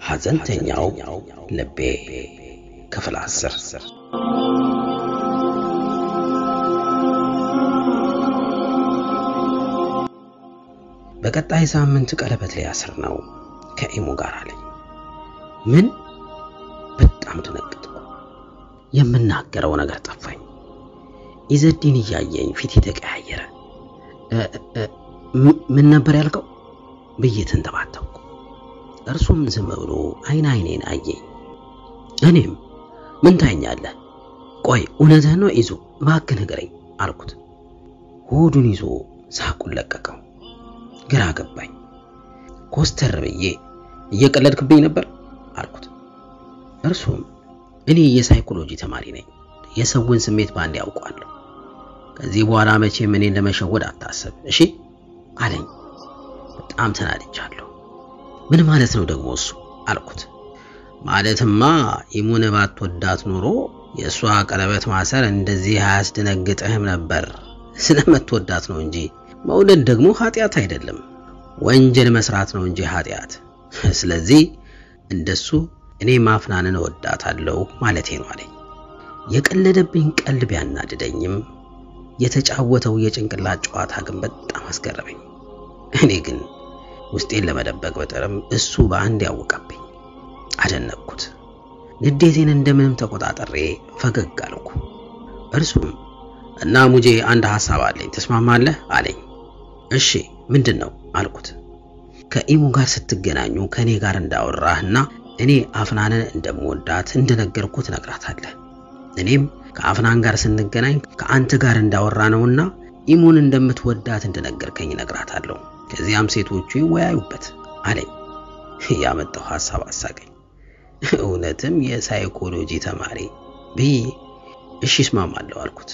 ሐዘንተኛው ልቤ ክፍል አስር በቀጣይ ሳምንት ቀለበት ሊያስር ነው ከኢሙ ጋር አለኝ። ምን? በጣም ደነገጥኩ። የምናገረው ነገር ጠፋኝ። ኢዘዲን እያየኝ ፊት የተቀያየረ ምን ነበር ያልከው ብዬ ተንተባተብኩ። እርሱም ዝም ብሎ አይን አይኔን አየኝ። እኔም ምን ታኛለህ? ቆይ እውነትህን ነው ይዞ እባክህ ንገረኝ አልኩት። ሆዱን ይዞ ሳቁን ለቀቀው። ግራ ገባኝ። ኮስተር ብዬ እየቀለድክብኝ ነበር አልኩት። እርሱም እኔ የሳይኮሎጂ ተማሪ ነኝ፣ የሰውን ስሜት ባንድ ያውቋለሁ። ከዚህ በኋላ መቼም እኔን ለመሸወድ አታስብ እሺ አለኝ። በጣም ተናድቻለሁ። ምን ማለት ነው ደግሞ እሱ አልኩት። ማለትማ ኢሙን ባትወዳት ኖሮ የእሷ ቀለበት ማሰር እንደዚህ አያስደነግጥህም ነበር። ስለምትወዳት ነው እንጂ መውደድ ደግሞ ኃጢአት አይደለም፣ ወንጀል መስራት ነው እንጂ ኃጢአት። ስለዚህ እንደሱ እኔ ማፍናንን እወዳታለሁ ማለቴ ነው አለኝ። የቀለደብኝ ቀልድ ቢያናድደኝም የተጫወተው የጭንቅላት ጨዋታ ግን በጣም አስገረመኝ። እኔ ግን ውስጤን ለመደበቅ በጥርም እሱ በአንድ ያወቀብኝ። አደነቅኩት። ንዴቴን እንደምንም ተቆጣጠሬ ፈገግ አልኩ። እርሱም እና ሙጄ አንድ ሐሳብ አለኝ ትስማማለህ? አለኝ። እሺ ምንድን ነው አልኩት። ከኢሙ ጋር ስትገናኙ ከእኔ ጋር እንዳወራህና እኔ አፍናንን እንደምወዳት እንደነገርኩት ነግራታለህ። እኔም ከአፍናን ጋር ስንገናኝ ከአንተ ጋር እንዳወራ ነውና ኢሙን እንደምትወዳት እንደነገርከኝ ነግራታለሁ። ከዚያም ሴቶቹ ይወያዩበት አለኝ። ያመጣው ሐሳብ አሳቀኝ። እውነትም የሳይኮሎጂ ተማሪ ብዬ እሺ እስማማለሁ አልኩት።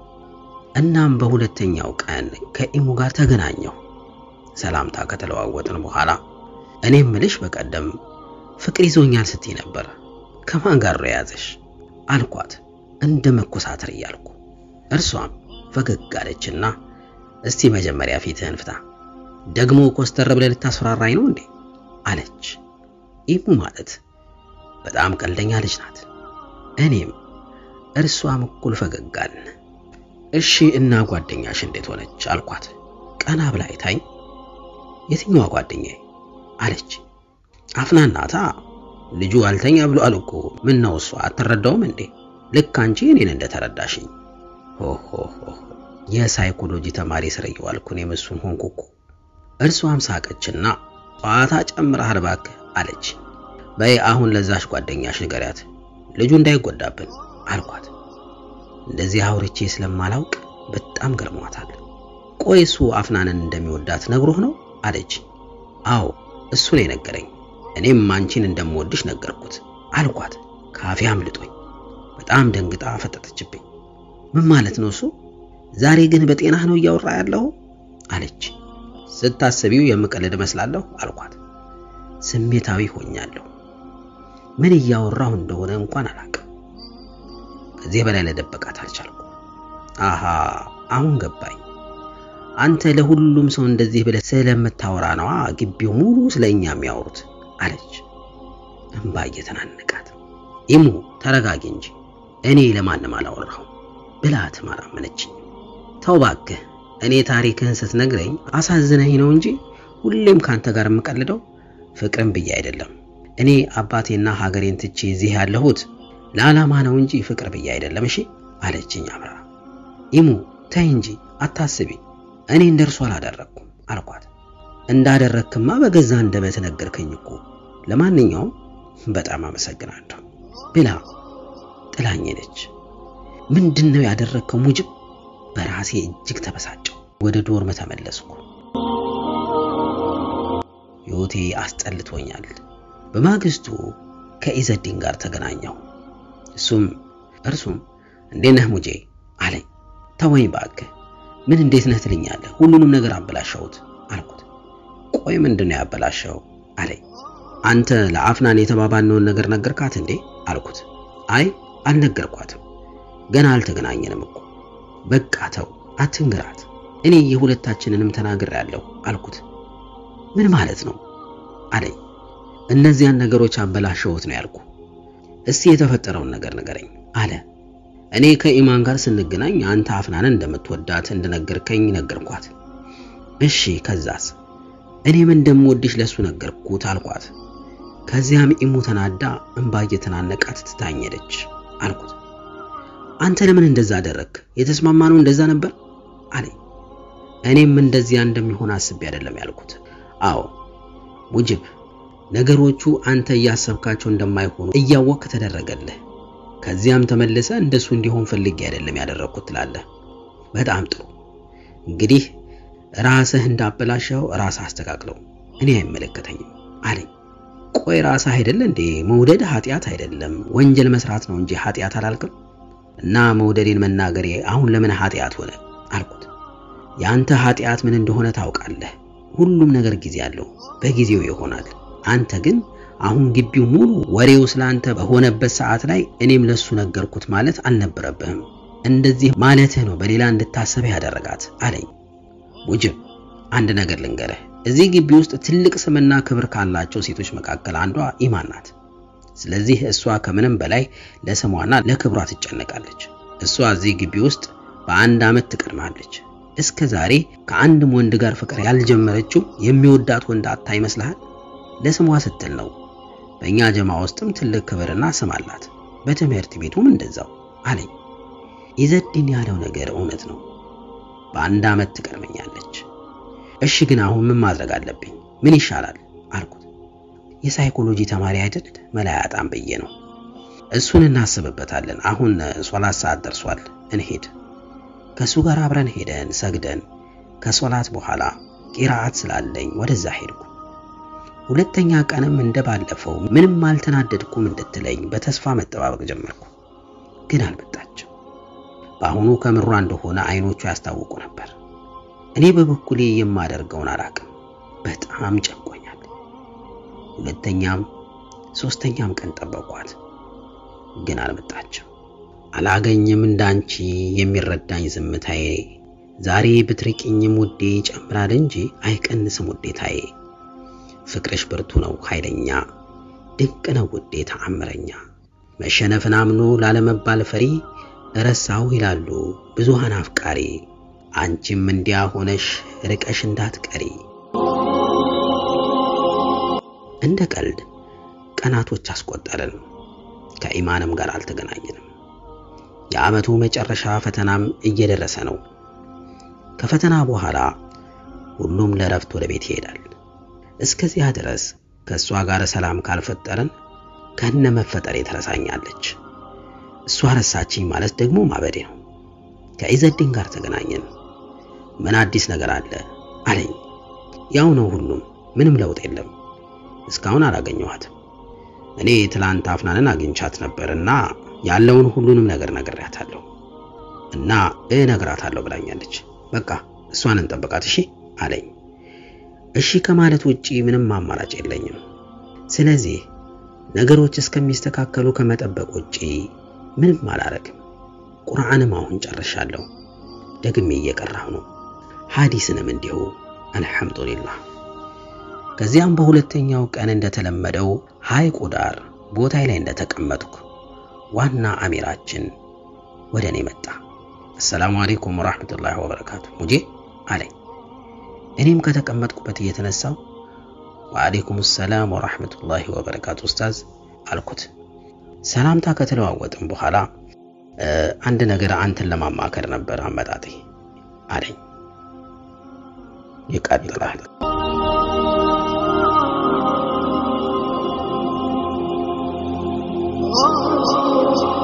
እናም በሁለተኛው ቀን ከኢሙ ጋር ተገናኘሁ። ሰላምታ ከተለዋወጥን በኋላ እኔም ምልሽ በቀደም ፍቅር ይዞኛል ስትይ ነበር፣ ከማን ጋር ነው የያዘሽ አልኳት እንደ መኮሳተር እያልኩ። እርሷም ፈገግ አለችና እስቲ መጀመሪያ ፊትህን ፍታ፣ ደግሞ ኮስተር ብለህ ልታስፈራራኝ ነው እንዴ አለች። ኢሙ ማለት በጣም ቀልደኛ ልጅ ናት። እኔም እርሷም እኩል ፈገግ አልን። እሺ እና ጓደኛሽ እንዴት ሆነች አልኳት። ቀና ብላ አይታኝ የትኛዋ ጓደኛዬ አለች። አፍናን ናታ። ልጁ አልተኛ ብሏል እኮ ምን ነው እሷ አትረዳውም እንዴ? ልክ አንቺ እኔን እንደተረዳሽኝ። ሆሆ የሳይኮሎጂ ተማሪ ስር እየዋልኩ እኔም እሱን ሆንኩ እኮ። እርሷም ሳቀችና ጨዋታ ጨምረሃል እባክህ አለች። በይ አሁን ለዛሽ ጓደኛሽ ንገሪያት ልጁ እንዳይጎዳብን አልኳት። እንደዚህ አውርቼ ስለማላውቅ በጣም ገርሟታል። ቆይ እሱ አፍናንን እንደሚወዳት ነግሮህ ነው አለች። አዎ እሱ ነው የነገረኝ። እኔም አንቺን እንደምወድሽ ነገርኩት አልኳት። ካፌ አምልጦኝ በጣም ደንግጣ ፈጠጠችብኝ። ምን ማለት ነው እሱ? ዛሬ ግን በጤናህ ነው እያወራ ያለው አለች። ስታስቢው የምቀልድ እመስላለሁ አልኳት። ስሜታዊ ሆኛለሁ። ምን እያወራሁ እንደሆነ እንኳን አላውቅም። ከዚህ በላይ ለደበቃት አልቻልኩ። አሃ አሁን ገባኝ። አንተ ለሁሉም ሰው እንደዚህ ብለህ ስለምታወራ ነዋ ግቢው ሙሉ ስለኛ የሚያወሩት አለች እንባ እየተናነቃት። ኢሙ ተረጋጊ እንጂ እኔ ለማንም አላወራሁም ብላ ትማራመነችኝ። ተው እባክህ እኔ ታሪክህን ስትነግረኝ አሳዝነኝ ነው እንጂ ሁሌም ካንተ ጋር የምቀልደው ፍቅርን ብዬ አይደለም። እኔ አባቴና ሀገሬን ትቼ እዚህ ያለሁት ለዓላማ ነው እንጂ ፍቅር ብዬ አይደለም። እሺ አለችኝ አምራ። ኢሙ ተይ እንጂ አታስቢ፣ እኔ እንደርሱ አላደረግኩም አልኳት። እንዳደረግክማ በገዛ አንደበት ነገርከኝ እኮ። ለማንኛውም በጣም አመሰግናለሁ ብላ ጥላኝ ሄደች። ምንድን ነው ያደረግከው ሙጅብ? በራሴ እጅግ ተበሳጨው። ወደ ዶርም ተመለስኩ። ሕይወቴ አስጠልቶኛል። በማግስቱ ከኢዘዲን ጋር ተገናኘሁ። እሱም እርሱም እንዴት ነህ ሙጄ አለኝ። ተወኝ እባክህ ምን እንዴት ነህ ትልኛለህ? ሁሉንም ነገር አበላሸሁት አልኩት። ቆይ ምንድን ነው ያበላሸው አለኝ። አንተ ለአፍናን የተባባልነውን ነገር ነገርካት እንዴ አልኩት። አይ አልነገርኳትም፣ ገና አልተገናኘንም እኮ። በቃ ተው አትንግራት፣ እኔ የሁለታችንንም ተናግሬያለሁ አልኩት። ምን ማለት ነው አለኝ። እነዚያን ነገሮች አበላሸሁት ነው ያልኩ። እስቲ የተፈጠረውን ነገር ንገረኝ አለ። እኔ ከኢማን ጋር ስንገናኝ አንተ አፍናንን እንደምትወዳት እንደነገርከኝ ነገርኳት። እሺ ከዛስ? እኔም እንደምወድሽ ለሱ ነገርኩት አልኳት። ከዚያም ኢሙ ተናዳ እንባ እየተናነቃት ትታኝ ሄደች አልኩት። አንተ ለምን እንደዛ አደረግ? የተስማማነው እንደዛ ነበር አለኝ። እኔም እንደዚያ እንደሚሆን አስቤ አይደለም ያልኩት። አዎ ሙጅብ፣ ነገሮቹ አንተ እያሰብካቸው እንደማይሆኑ እያወቅ ተደረገልህ። ከዚያም ተመልሰ እንደሱ እንዲሆን ፈልጌ አይደለም ያደረኩት ትላለህ። በጣም ጥሩ እንግዲህ ራስህ እንዳበላሸው ራስህ አስተካክለው፣ እኔ አይመለከተኝም አለኝ። ቆይ ራስህ አይደለ እንዴ መውደድ ኃጢአት አይደለም ወንጀል መስራት ነው እንጂ ኃጢአት አላልክም? እና መውደዴን መናገሬ አሁን ለምን ኃጢአት ሆነ አልኩት። የአንተ ኃጢአት ምን እንደሆነ ታውቃለህ። ሁሉም ነገር ጊዜ አለው፣ በጊዜው ይሆናል። አንተ ግን አሁን ግቢው ሙሉ ወሬው ስላንተ በሆነበት ሰዓት ላይ እኔም ለሱ ነገርኩት ማለት አልነበረብህም። እንደዚህ ማለትህ ነው በሌላ እንድታሰብህ ያደረጋት አለኝ። ሙጅብ አንድ ነገር ልንገርህ፣ እዚህ ግቢ ውስጥ ትልቅ ስምና ክብር ካላቸው ሴቶች መካከል አንዷ ኢማን ናት። ስለዚህ እሷ ከምንም በላይ ለስሟና ለክብሯ ትጨነቃለች። እሷ እዚህ ግቢ ውስጥ በአንድ ዓመት ትቀድማለች። እስከ ዛሬ ከአንድም ወንድ ጋር ፍቅር ያልጀመረችው የሚወዳት ወንድ አታ ይመስልሃል? ለስሟ ስትል ነው። በእኛ ጀማ ውስጥም ትልቅ ክብርና ስም አላት። በትምህርት ቤቱም እንደዛው አለኝ። ኢዘዲን ያለው ነገር እውነት ነው። በአንድ ዓመት ትቀድመኛለች። እሺ ግን አሁን ምን ማድረግ አለብኝ? ምን ይሻላል አልኩት። የሳይኮሎጂ ተማሪ አይደል መላ ያጣም ብዬ ነው። እሱን እናስብበታለን። አሁን ሶላት ሰዓት ደርሷል፣ እንሄድ። ከሱ ጋር አብረን ሄደን ሰግደን ከሶላት በኋላ ቂራአት ስላለኝ ወደዛ ሄድኩ። ሁለተኛ ቀንም እንደባለፈው ምንም አልተናደድኩም እንድትለኝ በተስፋ መጠባበቅ ጀመርኩ። ግን አልመጣችም። በአሁኑ ከምሯ እንደሆነ አይኖቹ ያስታውቁ ነበር። እኔ በበኩሌ የማደርገውን አላቅም። በጣም ጨንቆኛል። ሁለተኛም ሶስተኛም ቀን ጠበቅኳት፣ ግን አልመጣችም። አላገኝም እንዳንቺ የሚረዳኝ ዝምታዬ ዛሬ ብትርቂኝም ውዴ ይጨምራል እንጂ አይቀንስም ውዴታዬ። ፍቅርሽ ብርቱ ነው ኃይለኛ፣ ድንቅ ነው ውዴ ተአምረኛ። መሸነፍን አምኖ ላለመባል ፈሪ እረሳው ይላሉ ብዙሃን አፍቃሪ። አንቺም እንዲያ ሆነሽ ርቀሽ እንዳትቀሪ። እንደ ቀልድ ቀናቶች አስቆጠርን። ከኢማንም ጋር አልተገናኘንም። የዓመቱ መጨረሻ ፈተናም እየደረሰ ነው። ከፈተና በኋላ ሁሉም ለረፍት ወደ ቤት ይሄዳል። እስከዚያ ድረስ ከእሷ ጋር ሰላም ካልፈጠርን ከነ መፈጠሬ ትረሳኛለች። እሷ ረሳችኝ ማለት ደግሞ ማበዴ ነው። ከኢዘዲን ጋር ተገናኘን። ምን አዲስ ነገር አለ አለኝ። ያው ነው ሁሉም፣ ምንም ለውጥ የለም። እስካሁን አላገኘኋትም። እኔ ትላንት አፍናንን አግኝቻት ነበርና ያለውን ሁሉንም ነገር ነግሬያታለሁ እና እነግራታለሁ ብላኛለች። በቃ እሷን እንጠብቃት እሺ አለኝ። እሺ ከማለት ውጪ ምንም አማራጭ የለኝም። ስለዚህ ነገሮች እስከሚስተካከሉ ከመጠበቅ ውጪ ምንም አላረግም። ቁርአንም አሁን ጨርሻለሁ፣ ደግሜ እየቀራሁ ነው። ሐዲስንም እንዲሁ አልሐምዱሊላህ። ከዚያም በሁለተኛው ቀን እንደተለመደው ሐይቁ ዳር ቦታዬ ላይ እንደተቀመጥኩ ዋና አሚራችን ወደ እኔ መጣ። አሰላሙ አለይኩም ወራህመቱላሂ ወበረካቱ ሙጄ አለኝ። እኔም ከተቀመጥኩበት እየተነሳው ወአለይኩም ሰላም ወራህመቱላሂ ወበረካቱ ኡስታዝ አልኩት። ሰላምታ ከተለዋወጥም በኋላ አንድ ነገር አንተን ለማማከር ነበር አመጣጤ አለኝ። ይቀጥላል። Oh